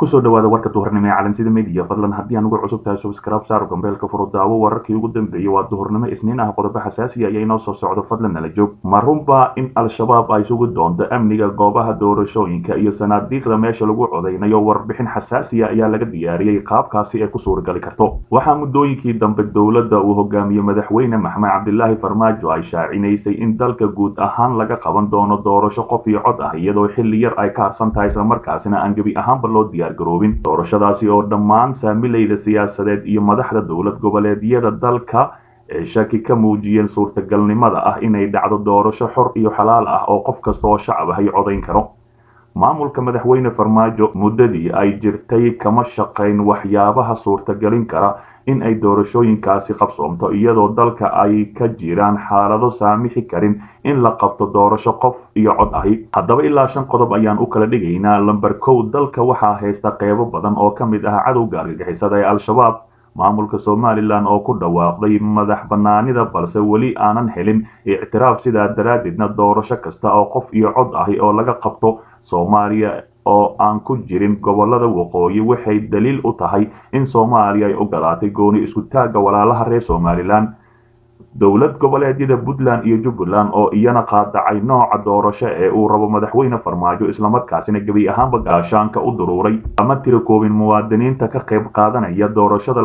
kusoo dhawaada warka duhurnimo ee calansida media fadlan haddii aan ugu cusub tahay subscribe saar gambeelka furo daawo wararkii ugu dambeeyey waa duhurnimo isniin ah qodobo xasaasiya ayaa inoo soo socdo fadlan nala joog ma runbaa in al-shabaab ay sugu doonto amniga goobaha doorashooyinka iyo sanaadiiqda meesha lagu codaynayo warbixin xasaasiya ayaa laga diyaariyey qaabkaasi ay ku suuragali karto waxaa muddooyinkii dambe dowladda uu hogaamiye madaxweyne maxamed cabdilaahi farmaajo ay shaacinaysay in dalka guud ahaan laga qaban doono doorasho qof iyo cod ah iyadoo xilli yar ay ka harsan tahay islamarkaasina aan gebi ahaanba loo diyaargaroobin doorashadaasi oo dhammaan saamilayda siyaasadeed iyo madaxda dowlad goboleedyada dalka ee shaki ka muujiyeen suurtagalnimada ah inay dhacdo doorasho xor iyo xalaal ah oo qof kasta oo shacab ahay codayn karo maamulka madaxweyne farmaajo muddadii ay jirtay kama shaqayn waxyaabaha suurtagelin kara in ay doorashooyinkaasi qabsoomto iyadoo dalka ay ka jiraan xaalado saamixi karin in la qabto doorasho qof iyo cod ahi haddaba ilaa shan qodob ayaan u kala dhigaynaa lamber kow dalka waxaa haysta qeybo badan oo ka mid ah cadowga argagixisada ee al-shabaab maamulka somalilan oo ku dhawaaqday madax banaanida balse weli aanan helin ictiraaf sidaa daraaddeedna doorasho kasta oo qof iyo cod ahi oo laga qabto soomaaliya oo aan ku jirin gobolada waqooyi waxay daliil u tahay in soomaaliya ay ogolaatay gooni isku taagga walaalaha reer somalilan dowlad goboleedyada puntland iyo jubbaland oo iyana qaadacay nooca doorasho ee uu rabo madaxweyne farmaajo islamarkaasina gebi ahaanba gaashaanka u duruuray ama tira koobin muwaadiniinta ka qayb qaadanaya doorashada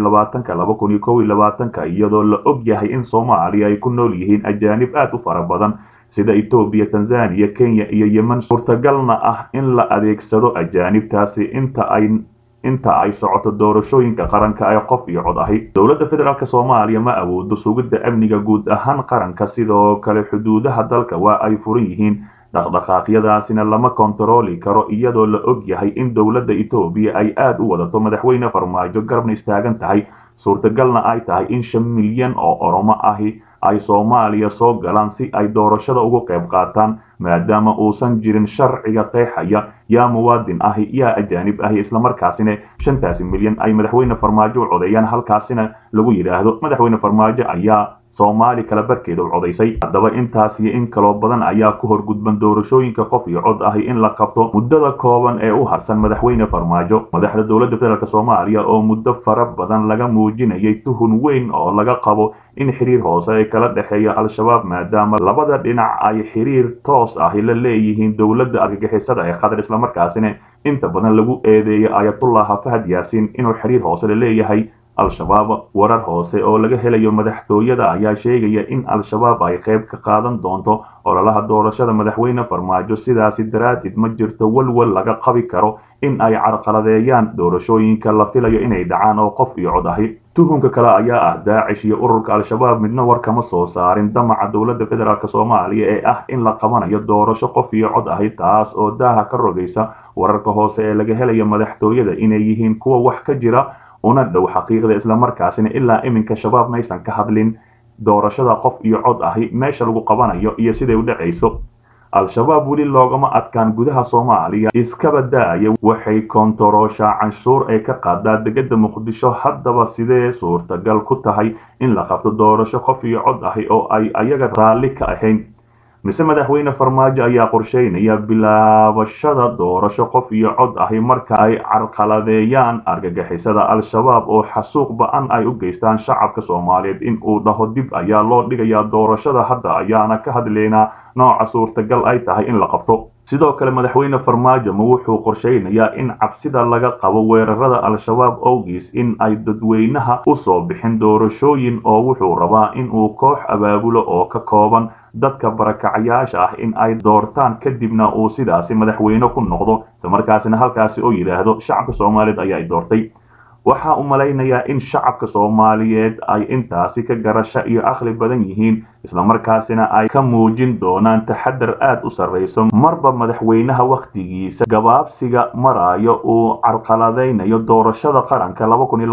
iyadoo la og yahay in soomaaliya ay ku nool yihiin ajaanib aad u fara badan sida etoobiya tanzaniya kenya iyo yemen suurtagalna ah in la adeegsado ajaanibtaasi inta ay inta ay socoto doorashooyinka qaranka ee qof iyo cod ahi dowladda federaalk soomaaliya ma awoodo sugidda amniga guud ahaan qaranka sidoo kale xuduudaha dalka waa ay furan yihiin dhaqdhaqaaqyadaasina lama kontarooli karo iyadoo la og yahay in dowladda etoobiya ay aad u wadato madaxweyne farmaajo garabna istaagan tahay suurtagalna ay tahay in shan milyan oo oromo ahi ay soomaaliya soo galaan si ay doorashada ugu qayb qaataan maadaama uusan jirin sharciga qeexaya yaa muwaadin ahi yaa ajaanib ahi islamarkaasina shantaasi milyan ay madaxweyne farmaajo u codeeyaan halkaasina lagu yidhaahdo madaxweyne farmaajo ayaa soomaali kala barkeeda u codaysay haddaba intaas iyo in kaloo badan ayaa ku horgudban doorashooyinka qof iyo cod ahi in la qabto muddada kooban ee u harsan madaxweyne farmaajo madaxda dowladda federaalk soomaaliya oo muddo fara badan laga muujinayay tuhun weyn oo laga qabo in xiriir hoose ay kala dhexeeya al-shabaab maadaama labada dhinac ay xiriir toos ahi la leeyihiin dowladda argagixisada ee qatar islamarkaasina inta badan lagu eedeeyo ayatullah fahad yaasiin inuu xiriir hoose la leeyahay al-shabaab warar hoose oo laga helayo madaxtooyada ayaa sheegaya in al-shabaab ay qayb ka qaadan doonto ololaha doorashada madaxweyne farmaajo sidaasi daraaddeed ma jirto walwal laga qabi karo in ay carqaladeeyaan doorashooyinka la filayo inay dhacaan oo qof iyo cod ahi tuhunka kale ayaa ah daacish iyo ururka al-shabaab midna war kama soo saarin damaca dowladda federaalk soomaaliya ee ah in la qabanayo doorasho qof iyo cod ahi taas oo daaha ka rogaysa wararka hoose ee laga helayo madaxtooyada inay yihiin kuwa wax ka jira una dhow xaqiiqda islamarkaasina ilaa iminka shabaab maysan ka hadlin doorashada qof iyo cod ahi meesha lagu qabanayo iyo siday u dhacayso al-shabaab weli loogama adkaan gudaha soomaaliya iskaba daaya waxay koontarooshaa canshuur ee ka qaadaa degada muqdisho haddaba sidee suurtagal ku tahay in la qabto doorasho qof iyo cod ahi oo ay ayaga raalli ka ahayn mise madaxweyne farmaajo ayaa qorsheynaya bilaabashada doorasho qof iyo cod ahi marka ay carqaladeeyaan argagixisada al-shabaab oo xasuuq ba-an ay u geystaan shacabka soomaaliyeed in uu dhaho dib ayaa loo dhigayaa doorashada hadda ayaana ka hadlaynaa nooca suurtagal ay tahay in la qabto sidoo kale madaxweyne farmaajo ma wuxuu qorsheynayaa in cabsida laga qabo weerarada al-shabaab owgiis in ay dadweynaha u soo bixin doorashooyin oo wuxuu rabaa in uu koox abaabulo oo ka kooban dadka barakacayaasha ah in ay doortaan kadibna uu sidaasi madaxweyne ku noqdo islamarkaasina halkaasi oo yidhaahdo shacabka soomaaliyeed ayaa i doortay waxaa u malaynayaa in shacabka soomaaliyeed ay intaasi ka garasho iyo aqli badan yihiin islamarkaasina ay ka muujin doonaan taxadar aad u sarrayso marba madaxweynaha wakhtigiisa gabaabsiga maraayo uu carqaladaynayo doorashada qaranka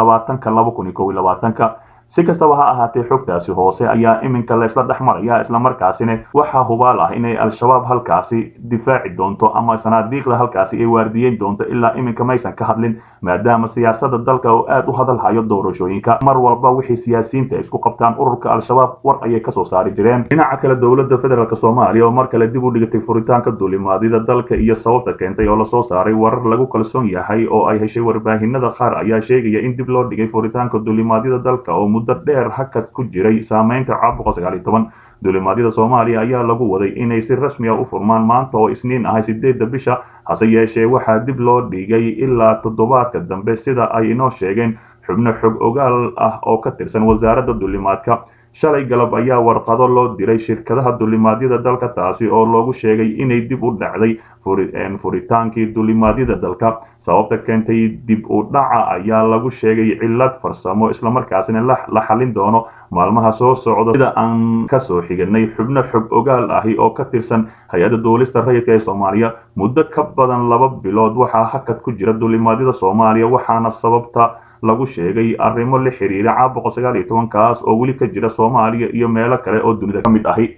si kastaba ha ahaatee xogtaasi hoose ayaa iminka laysla dhex maraya islamarkaasina waxaa hubaal ah inay al-shabaab halkaasi difaaci doonto ama sanaadiiqda halkaasi ay waardiyeyn doonto ilaa iminka maysan ka hadlin maadaama siyaasada dalka oo aad u hadalhayo doorashooyinka mar walba wixii siyaasiyiinta isku qabtaan ururka al-shabaab war ayay kasoo saari jireen dhinaca kale dowladda federaalk soomaaliya oo mar kale dib u dhigatay furitaanka duulimaadida dalka iyo sababta keentay oo lasoo saaray warar lagu kalsoon yahay oo ay heshay warbaahinada qaar ayaa sheegaya in dib loo dhigay furitaanka duulimaadyada dalka oo muddo dheer hakad ku jiray saameynta caabuqa sagaal iyo toban duulimaadyada soomaaliya ayaa lagu waday inay si rasmi a u furmaan maanta oo isniin ahay sideedda bisha hase yeeshee waxaa dib loo dhigay ilaa toddobaadka dambe sida ay inoo sheegeen xubno xog ogaal ah oo ka tirsan wasaaradda duulimaadka shalay galab ayaa warqado loo diray shirkadaha duulimaadyada dalka taasi oo loogu sheegay inay dib u dhacday furitaankii duulimaadyada dalka sababta keentay dib u dhaca ayaa lagu sheegay cillad farsamo islamarkaasina la xalin doono maalmaha soo socda sida aan kasoo xiganay xubno xog ogaal ahi oo ka tirsan hay-adda duulista rayidka ee soomaaliya muddo ka badan laba bilood waxaa hakad ku jira duulimaadyada soomaaliya waxaana sababta lagu sheegay arrimo la xiriira caabuqa sagaal iyo tobankaas oo weli ka jira soomaaliya iyo meelo kale oo dunida ka mid ahi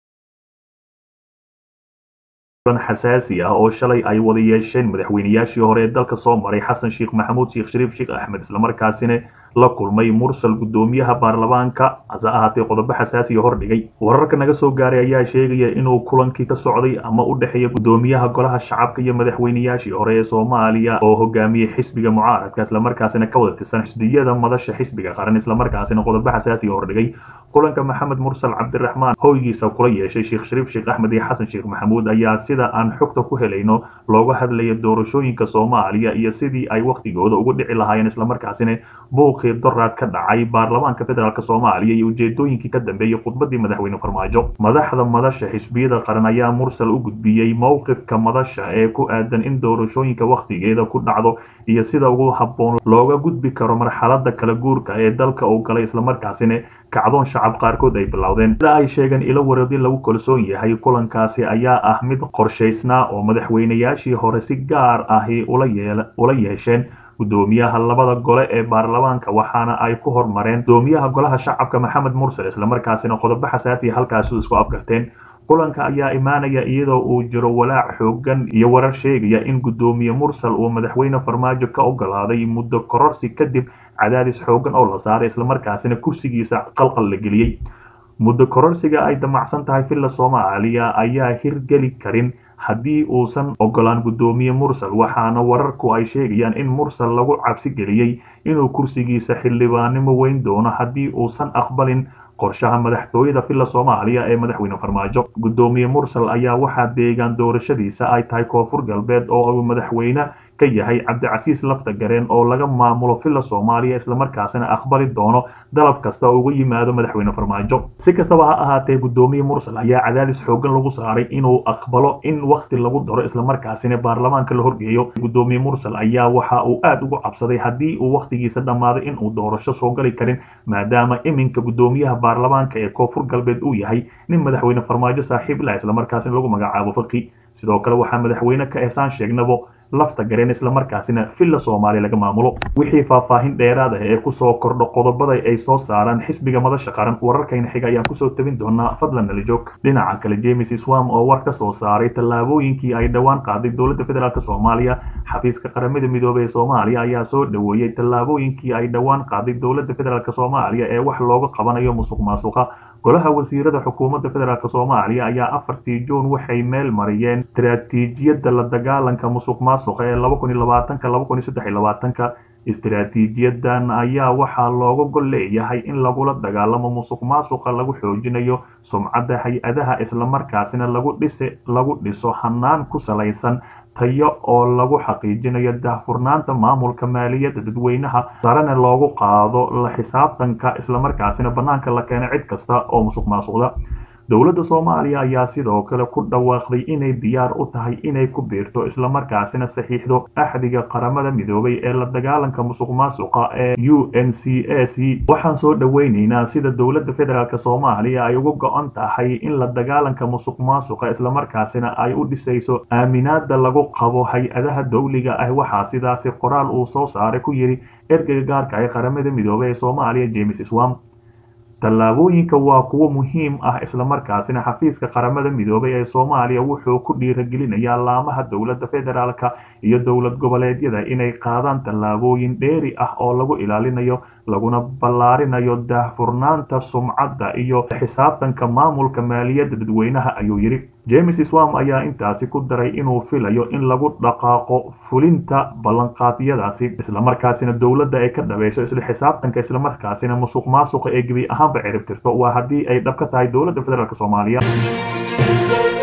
xasaasi ah oo shalay ay wada yeesheen madaxweynayaashii hore ee dalka soo maray xasan sheekh maxamuud sheekh shariif sheekh axmed islamarkaasina la kulmay mursal guddoomiyaha baarlamaanka hase ahaatee qodobo xasaasiya hordhigay wararka naga soo gaaray ayaa sheegaya inuu kulankii ka socday ama u dhexeeya guddoomiyaha golaha shacabka iyo madaxweynayaashii hore ee soomaaliya oo hogaamiyey xisbiga mucaaradka islamarkaasina ka wada tirsan xisbiyada madasha xisbiga qaran islamarkaasina qodobo xasaasiya hordhigay kulanka maxamed mursal cabdiraxmaan hoygiisa kula yeeshay sheekh shariif sheekh axmed iyo xasan sheekh maxamuud ayaa sida aan xogta ku helayno looga hadlaya doorashooyinka soomaaliya iyo sidii ay wakhtigooda ugu dhici lahaayeen islamarkaasina buuqii doraad ka dhacay baarlamaanka federaalk soomaaliya iyo ujeedooyinkii ka dambeeyey khudbadii madaxweyne farmaajo madaxda madasha xisbiyada qaran ayaa mursal u gudbiyey mowqifka madasha ee ku aadan in doorashooyinka wakhtigeeda ku dhacdo iyo sida ugu habboon looga gudbi karo marxalada kala guurka ee dalka uu galay islamarkaasina kacdoon shacab qaarkood ay bilowdeen sida ay sheegeen ilo wareedin lagu kalsoon yahay kulankaasi ayaa ah mid qorshaysnaa oo madaxweynayaashii hore si gaar ahi ula yeesheen guddoomiyaha labada gole ee baarlamaanka waxaana ay ku hormareen guddoomiyaha golaha shacabka maxamed mursal islamarkaasina qodobo xasaasiya halkaasi isku afgarteen kulanka ayaa imaanaya iyadoo uu jiro walaac xoogan iyo warar sheegaya in guddoomiye mursal uu madaxweyne farmaajo ka ogolaaday muddo kororsi kadib cadaadis xoogan oo la saaray islamarkaasina kursigiisa qalqal la geliyey muddo kororsiga ay damacsan tahay villa soomaaliya ayaa hirgeli karin haddii uusan ogolaan guddoomiye mursal waxaana wararku ay sheegayaan in mursal lagu cabsi geliyey inuu kursigiisa xildhibaannimo weyn doono haddii uusan aqbalin qorshaha madaxtooyada villa soomaaliya ee madaxweyne farmaajo guddoomiye mursal ayaa waxaa deegaan doorashadiisa ay tahay koonfur galbeed oo uu madaxweyne ka yahay cabdicasiis lafta gareen oo laga maamulo villa soomaaliya islamarkaasina aqbali doono dalab kasta oo uga yimaado madaxweyne farmaajo si kastaba ha ahaatee guddoomiye mursal ayaa cadaadis xoogan lagu saaray inuu aqbalo in wakhti lagu daro islamarkaasina baarlamaanka la horgeeyo guddoomiye mursal ayaa waxa uu aad ugu cabsaday haddii uu wakhtigiisa dhammaaday in uu doorasho soo gali karin maadaama iminka guddoomiyaha baarlamaanka ee koonfur galbeed uu yahay nin madaxweyne farmaajo saaxiib lah islamarkaasina lagu magacaabo faqi sidoo kale waxaa madaxweyne ka ehsaan sheegnabo lafta gareen islamarkaasina villa soomaaliya laga maamulo wixii faahfaahin dheeraad ah ee kusoo kordho qodobada ay soo saaraan xisbiga madasha qaran wararkayna xiga ayaan kusoo tabin doonaa fadlan nala joog dhinaca kale james swam oo war ka soo saaray tallaabooyinkii ay dhowaan qaaday dowladda federaalk soomaaliya xafiiska qaramada midoobey ee soomaaliya ayaa soo dhoweeyey tallaabooyinkii ay dhowaan qaaday dowladda federaalk soomaaliya ee wax looga qabanayo musuq maasuqa golaha wasiirada xukuumadda federaalk soomaaliya ayaa afartii juun waxay meel mariyeen istiraatiijiyadda la dagaalanka musuq maasuqa ee laba kun iyo labaatanka laba kun iyo saddex iyo labaatanka istiraatiijiyadan ayaa waxaa looga gol leeyahay in lagula dagaalamo musuq maasuqa lagu xoojinayo sumcadda hay-adaha islamarkaasina lagu dhisi lagu dhiso hanaan ku salaysan tayo oo lagu xaqiijinayo daahfurnaanta maamulka maaliyadda dadweynaha sarena loogu qaado la xisaabtanka islamarkaasina bannaanka la keena cid kasta oo musuq maasuqda dowladda soomaaliya ayaa sidoo kale ku dhawaaqday inay diyaar u tahay inay ku biirto islamarkaasina saxiixdo axdiga qaramada midoobay ee la dagaalanka musuq maasuqa ee u n c a c waxaan soo dhoweyneynaa sida dowladda federaalk soomaaliya ay uga go-an tahay in la dagaalanka musuq maasuqa islamarkaasina ay u dhisayso aaminaada lagu qabo hay-adaha dowliga ah waxaa sidaasi qoraal uu soo saaray ku yidhi ergeyga gaarka ee qaramada midoobey ee soomaaliya james swam tallaabooyinka waa kuwo muhiim ah islamarkaasina xafiiska qaramada midoobay ee soomaaliya wuxuu ku dhiiragelinayaa laamaha dowladda federaalka iyo dowlad goboleedyada inay qaadaan tallaabooyin dheeri ah oo lagu ilaalinayo laguna ballaarinayo daahfurnaanta sumcadda iyo xisaabtanka maamulka maaliyadda dadweynaha ayuu yidhi james swam ayaa intaasi ku daray inuu filayo in lagu dhaqaaqo fulinta ballanqaadyadaasi islamarkaasina dowladda ay ka dhabayso isla xisaabtanka islamarkaasina musuq maasuqa ee gebi ahaanba ciribtirto waa haddii ay dhab ka tahay dowladda federaalk soomaaliya